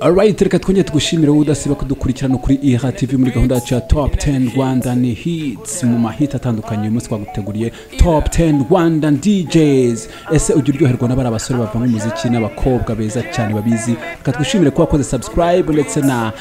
alright reka twongere tugushimire wowe udasiba kudukurikirana kuri iha tv muri gahunda yacu ya top 10 rwandan hits mu mahita atandukanye uyu munsi twaguteguriye top 10 rwandan djs ese ujya uryoherwa n'abari abasore bavanga umuziki n'abakobwa beza cyane babizi reka twishimire ko wakoze subscribe ndetse na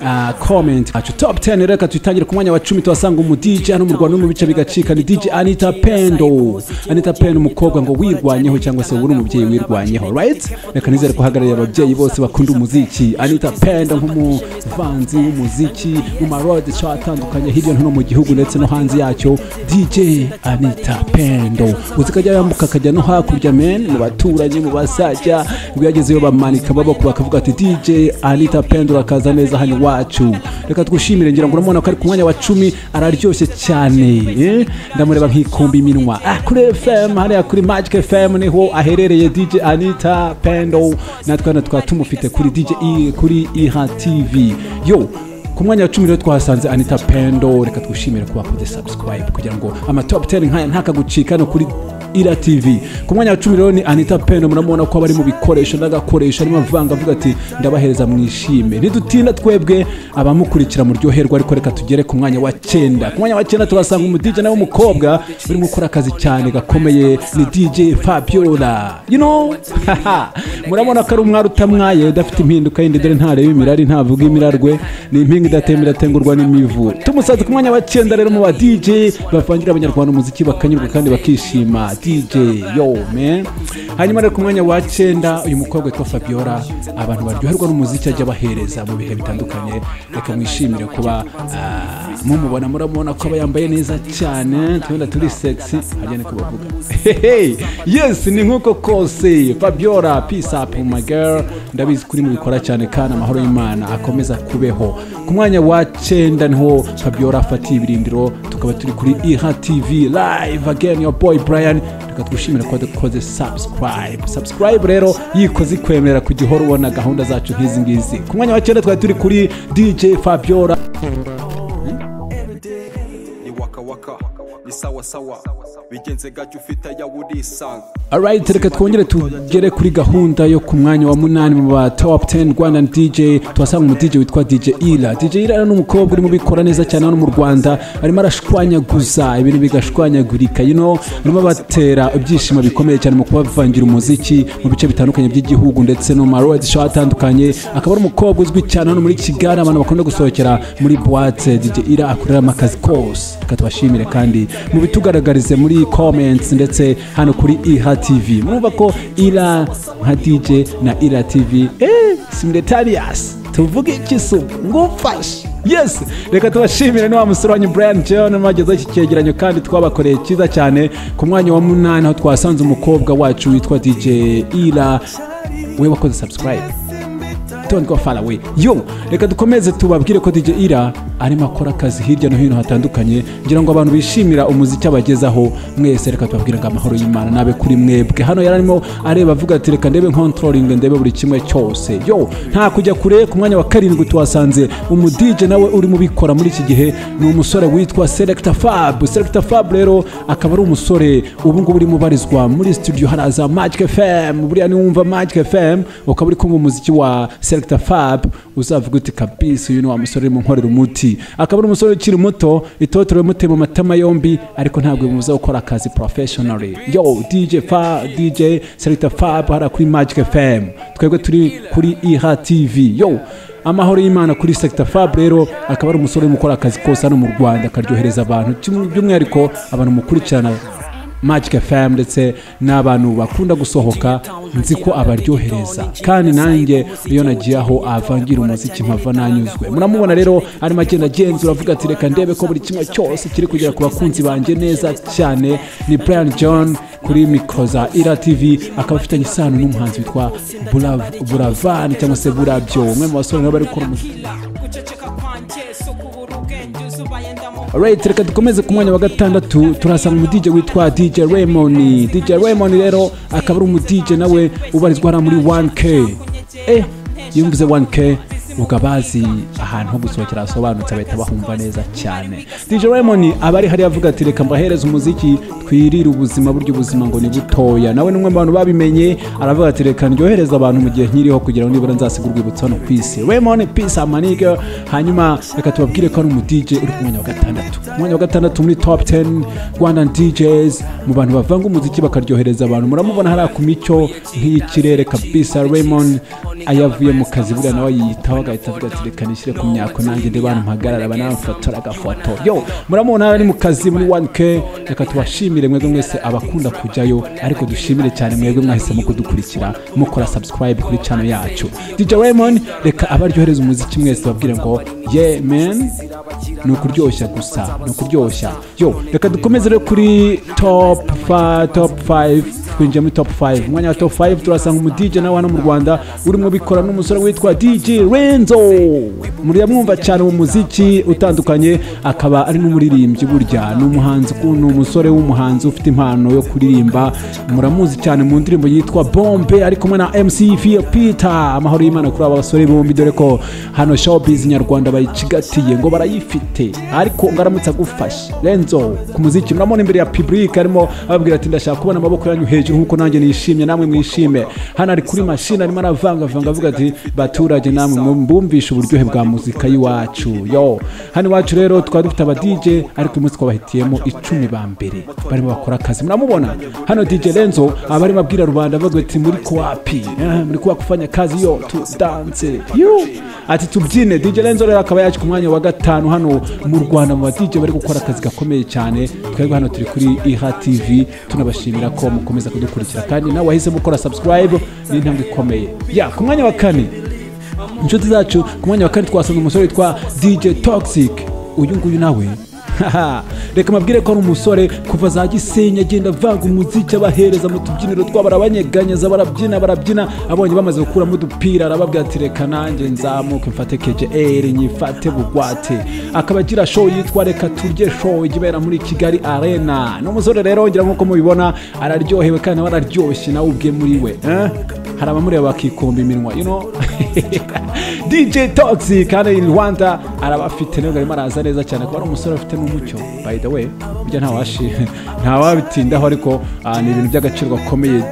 uh, comment yacu top 10 reka tuyitangire ku mwanya wa cumi tuhasanga umu dj hano mu rwanda no mu bice bigacika ni dj anita pendo anita pendo umukobwa ngo wirwanyeho cyangwa se uri umubyeyi wirwanyeho right reka nizere ko ahagarariye ababyeyi bose bakunda umuziki anita pendo nk'umuvanzi w'umuziki mu marode cha atandukanye hirya no hino mu gihugu ndetse no hanze yacyo dj anita pendo uzi ko ajya yambuka akajya no hakurya men mu baturanyi mu basajya ngo iyo agezeyo bamanika amaboko bakavuga ati dj anita pendo urakaza neza hano iwacu reka twishimire ngira ngo uramubona ko ari ku mwanya wa cumi araryoshye cyane eh? ndamureba nk'ikumbi iminwa ah, kuri fm hariya kuri magic fm niho aherereye dj anita pendo natwe hano twaba tumufite kuri dj I- kuri iha tv yo ku mwanya wa cumi rero twahasanze anita pendo reka twishimire kuba wakoze subscribe kugira ngo amatop 10 nkaya ntakagucika no kuri ira tv ku mwanya wa cumi rero ni anita pendo muramubona ko aba ari mu bikoresho n'agakoresho arimo avanga avuga ati ndabahereza mwishime ntidutinda twebwe abamukurikira muryoherwa ariko reka tugere ku mwanya wa cyenda ku mwanya wa cyenda turasanga umudije nawe w'umukobwa urimo gukora akazi cyane gakomeye ni dj fabiola you know haha. murabona ko ari umwari utamwaye udafite impinduka yindi dore ntareba imirari ntavuga imirarwe ni impinga idatemba idatengurwa n'imivu tumusanze ku mwanya wa cyenda rero mu ba dj bavangira abanyarwanda umuziki bakanyurwa kandi bakishima dj yo man hanyuma rero ku mwanya wa cyenda uyu mukobwa witwa fabiola abantu baryoherwa n'umuziki ajya abahereza mu bihe bitandukanye reka mwishimire kuba ah, mumubona muramubona ko aba yambaye neza cyane twenda turi sexy harya niko bavuga Hehe, yes ni nkuko kose fabiola peace up my girl ndabizi kuri mubikora cyane kandi amahoro y'imana akomeza kubeho ku mwanya wa cyenda niho fabiola afatiye ibirindiro tukaba turi kuri iha tv live again your boy brian reka twishimire ko dukoze subscribe subscribe rero yikoze ikwemerera kujya uhora ubona gahunda zacu nk'izi ngizi ku mwanya wa cyenda twari turi kuri dj fabiola ni waka waka ni sawa sawa bigenze gake ufite ayawe urisanga Alright, reka twongere tugere kuri gahunda yo ku mwanya wa munani mu ba top 10 Rwandan DJ tuhasanga umu DJ witwa DJ Ira. DJ Ira ni umukobwa urimo ubikora neza cyane hano mu Rwanda, arimo arashwanyaguza ibintu bigashwanyagurika, you know, arimo abatera ibyishimo bikomeye cyane mu kubavangira umuziki mu bice bitandukanye by'igihugu ndetse no mu marodi show atandukanye. Akaba ari umukobwa uzwi cyane hano muri Kigali abantu bakunda gusohokera muri boîte DJ Ira akoreramo akazi kose. Reka tubashimire kandi mu bitugaragarize muri comments ndetse hano kuri iha tv murumva ko ira nka dj na ira tv eh, simletarias tuvuge iki subu ngufashe yes reka tubashimire ni wa musore wanyu brian john mwagezeho iki cyegeranyo kandi twabakoreye cyiza cyane ku mwanya wa munani aho twasanze umukobwa wacu witwa dj ira we wakoze subscribe don't go far away yo reka dukomeze tubabwire ko DJ Ira arimo akora akazi hirya no hino hatandukanye ngira ngo abantu bishimira umuziki abagezaho mwese reka tubabwire ngo amahoro y'Imana nabe kuri mwebwe hano yari arimo areba avuga ati reka ndebe controlling ndebe buri kimwe cyose yo nta kujya kure ku mwanya wa karindwi tuhasanze umu DJ nawe urimo ubikora muri iki gihe ni umusore witwa Selector Fab Selector Fab rero akaba ari umusore ubu ngubu urimo ubarizwa muri studio haraza Magic FM buriya niwumva Magic FM ukaba uri kumva umuziki wa Selector Fab uzavuga uti kabisa uyu ni wa musore urimo nkorera umuti akaba ari umusore ukiri muto itotorewe muteye mu matama yombi ariko ntabwo bimubuza gukora akazi professionally yo DJ Fab DJ Selector Fab hara kuri Magic FM twebwe turi kuri IHA TV yo amahoro y'imana kuri sector fab rero akaba ari umusore urimo ukora akazi kose hano mu rwanda akaryohereza abantu kimwe- by'umwihariko abantu mukurikirana magic fm ndetse n'abantu bakunda gusohoka nzi ko abaryohereza kandi nanjye iyo nagiye aho avangira umuziki mpava nanyuzwe muramubona rero arimo agenda agenzura avuga ati reka ndebe ko buri kimwe cyose kiri kugera ku bakunzi banjye neza cyane ni brian john kuri mikoro za ira tv akaba afitanye isano n'umuhanzi witwa Burav- buravan cyangwa se burabyo umwe mu basore nabo bari gukora umuziki guceceka kwanjye si ukubura ubwenge uzubaye ndamu Alright, reka dukomeze ku mwanya wa gatandatu turasanga umudije witwa DJ Raymond. DJ Raymond rero akaba ari umudije nawe ubarizwa hano muri 1K. Eh, iyo mvuze 1K ubwo abazi ahantu ho gusohokera hasobanutse bahita bahumva neza cyane DJ Raymond aba ari hariya avuga ati reka mbahereze umuziki twirire ubuzima burya ubuzima ngo ni butoya nawe ni umwe mu bantu babimenye aravuga ati reka ndyohereze abantu mu gihe nkiriho kugira ngo nibura nzasiga urwibutso hano ku isi Raymond peace amanige hanyuma reka tubabwire ko ari umu DJ uri ku mwanya wa gatandatu Ku mwanya wa gatandatu muri top 10 Rwandan DJs mu bantu bavanga umuziki bakaryohereza abantu muramubona hariya ku micyo nk'iy'ikirere kabisa Raymond ayavuye mu kazi buriya nawe yiyitaho agahita avuga ati reka nishyire ku myako nanjye ndi bantu mpagarara banamfotora agafoto yo muramubona hariya ari mu kazi muri 1K reka tubashimire mwebwe mwese abakunda kujyayo ariko dushimire cyane mwebwe mwahisemo kudukurikira mukora subscribe kuri channel yacu DJ Raymond reka abaryohereza umuziki mwese babwire ngo yeah man ni ukuryoshya gusa ni ukuryoshya yo reka dukomeze rero kuri top fa, top 5 twinjiye muri top 5 umwanya wa top 5 turasanga umu DJ nawe hano mu Rwanda urimo bikora n'umusore witwa DJ Renzo muryamwumva cyane mu muziki utandukanye akaba ari n'umuririmbyi burya ni umuhanzi ku- ni umusore w'umuhanzi ufite impano yo kuririmba muramuzi cyane mu ndirimbo yitwa Bombe ari kumwe na MC Fia Peter amahoro y'Imana kuri aba basore bombi dore ko hano showbiz nyarwanda bayicigatiye ngo barayifite ariko ngo aramutse agufashe Renzo ku muziki muramubona imbere ya public arimo ababwira ati ndashaka kubona amaboko yanyu hejuru nkuko nanjye nishimye namwe mwishime hano ari kuri mashini arimo aravangavanga avuga ati baturage namwe mbumvishe uburyohe bwa muzika y'iwacu yo hano iwacu rero twari dufite aba DJ ariko uyu munsi twabahitiyemo icumi ba mbere barimo bakora akazi muramubona hano DJ Renzo aba arimo abwira rubanda avuga ati muri kwapi eh, muri kwa kufanya kazi yo tudanse yo ati tubyine DJ Renzo rero akaba yaje ku mwanya wa gatanu hano mu Rwanda mu ba DJ bari gukora akazi gakomeye cyane twebwe hano turi kuri IHA TV tunabashimira ko mukomeza kudukurikira kandi nawe wahisemo gukora subscribe ni intambwe ikomeye ya ku mwanya wa kane inshuti zacu ku mwanya wa kane twasanze umusore witwa dj toxic uyu nguyu nawe haha, reka mabwire ko ari umusore kuva za gisenyi agenda avanga umuziki abahereza mu tubyiniro twabo arabanyeganyeza barabyina barabyina abonye bamaze gukuramo udupira arababwira ati reka nanjye nzamuke mfate kjr nyifate bugwate akaba agira show yitwa reka turye show ijya ibera muri kigali arena ni umusore rero ngira nk'uko mubibona araryohewe kandi nawe araryoshye nawe ubwe muri we eh? hari abamureba bakikumba iminwa you know DJ Toxic kandi in Rwanda arabafite nubwo arimo araza neza cyane kuba ari umusore ufite n'umucyo by the way burya ntawashi ntawabitindaho ariko ah, ni ibintu by'agaciro gakomeye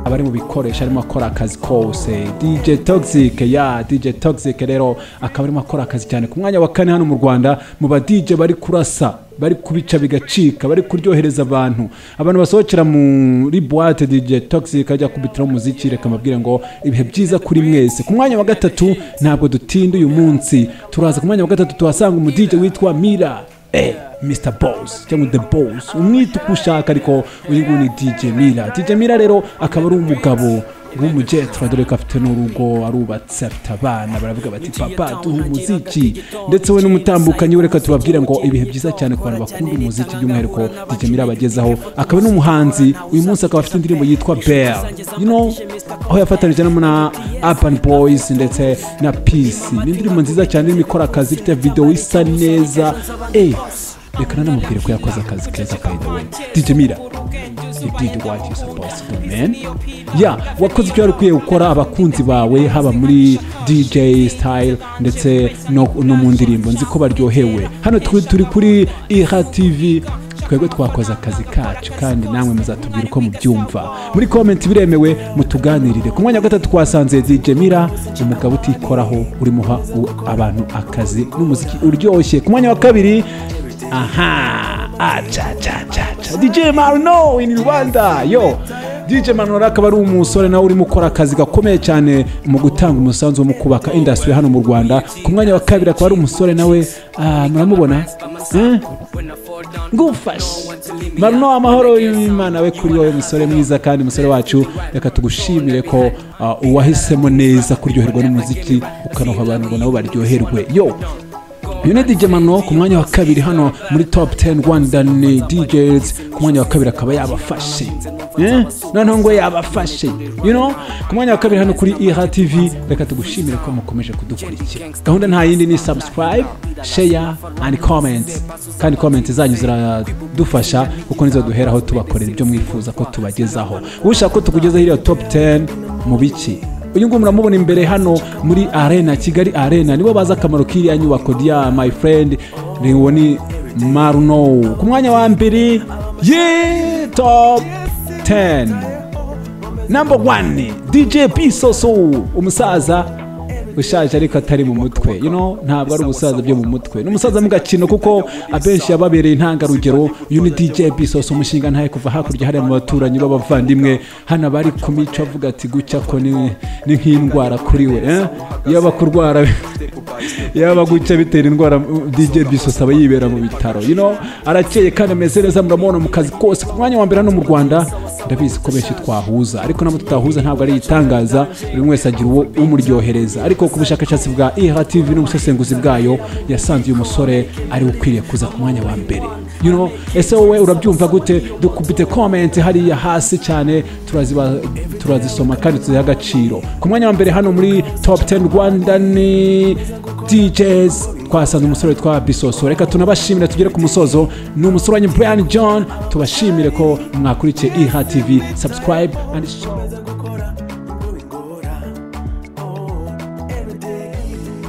abari mu bikoresho arimo akora akazi kose DJ Toxic ya DJ Toxic rero akaba arimo akora akazi cyane ku mwanya wa kane hano mu Rwanda mu ba DJ bari kurasa bari kubica bigacika bari kuryohereza abantu abantu basohokera muri boîte DJ Toxic ajya kubitiraho umuziki reka mbabwire ngo ibihe byiza kuri mwese ku mwanya wa gatatu ntabwo dutinda uyu munsi turaza ku mwanya wa gatatu tuhasanga umu DJ witwa Mira eh, Mr Boss cyangwa The Boss umwita uko ushaka ariko uyu nguyu ni DJ Mira DJ Mira rero akaba ari umugabo w'umujetra dore ko afite n'urugo arubatse afite abana baravuga bati papa duha umuziki ndetse we n'umutambukanyi we reka tubabwire ngo ibihe byiza cyane ku bantu bakunda umuziki by'umwihariko DJ Mira abagezaho akaba n'umuhanzi uyu munsi akaba afite indirimbo yitwa Bell you know aho yafatanije na na Urban Boys ndetse na Peace ni indirimbo nziza cyane irimo ikora akazi ifite video isa neza eh reka nanamubwire ko yakoze akazi keza by the way DJ Mira you did what you're supposed to do man yeah wakoze icyo wari ukwiye gukora abakunzi bawe haba muri dj style ndetse no, no mu ndirimbo nzi ko baryohewe hano turi, turi kuri iha tv twebwe twakoze akazi kacu kandi namwe muzatubwira uko mubyumva muri comment biremewe mutuganirire ku mwanya wa gatatu twasanze DJ Mira umugabo utikoraho urimo uha u- abantu akazi n'umuziki uryoshye ku mwanya wa kabiri aha acha cha cha cha DJ Marno in Rwanda yo DJ Marno akaba ari umusore nawe urimo ukora akazi gakomeye cyane mu gutanga umusanzu wo mu kubaka industry hano mu Rwanda ku mwanya wa kabiri akaba ari umusore nawe ah, muramubona eh? ngufashe marino amahoro y'imana we kuri wowe musore mwiza kandi musore wacu reka tugushimire ko ah, uwahisemo neza kuryoherwa n'umuziki ukanuha abantu ngo nabo baryoherwe yo uyu ni DJ Mano ku mwanya wa kabiri hano muri top 10 Rwandan DJs ku mwanya wa kabiri akaba yabafashe eh noneho ngo yabafashe you know ku mwanya wa kabiri hano kuri IHA TV reka tugushimire ko mukomeje kudukurikira gahunda nta yindi ni subscribe share and comment kandi comment zanyu ziradufasha kuko nizo duheraho tubakorera ibyo mwifuza ko tubagezaho ushaka ko tukugezaho iriya top 10 mu biki uyu nguyu muramubona imbere hano muri arena kigali arena nibo bazi akamaro k'iriya nyubako rya my friend ni uwo ni maruno ku mwanya wa mbere ye top 10 namba wani dj bisoso umusaza ushaje ariko atari mu mutwe you know, ntabwo ari ubusaza byo mu mutwe ni umusaza mu gakino kuko abenshi yababereye intangarugero uyu ni dj bisoso umushinga ntaye kuva hakurya hariya mu baturanyi b'abavandimwe hano aba ari kumica avuga ati gucya ko ni ni nk'indwara kuri we eh? yaba kurwara yaba gucya bitera indwara dj bisoso aba yibera mu bitaro you know, arakeye kandi ameze neza muramubona mu kazi kose ku mwanya wa mbere hano mu rwanda ndabizi ko benshi twahuza ariko nabo tutahuza ntabwo ari igitangaza buri umwe wese agira uwo umuryohereza ariko ku bushakashatsi bwa ihatv n'ubusesenguzi bwayo yasanze uyu musore ari we ukwiriye kuza ku mwanya wa mbere you know, ese wowe urabyumva gute dukubite komenti hariya hasi cyane turaziba- turazisoma kandi tuziha agaciro ku mwanya wa mbere hano muri top 10 rwanda ni djs twasanze umusore witwa bisoso reka tunabashimire tugere ku musozo ni umusore wanyu brian john tubashimire ko mwakurikiye iha tv subscribe and share.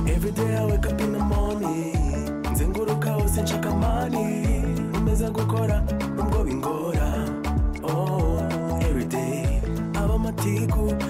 Every day I wake up in the morning nzenguruka hose nshaka amani nkomeza gukora nubwo bingora oh every day aba amatiku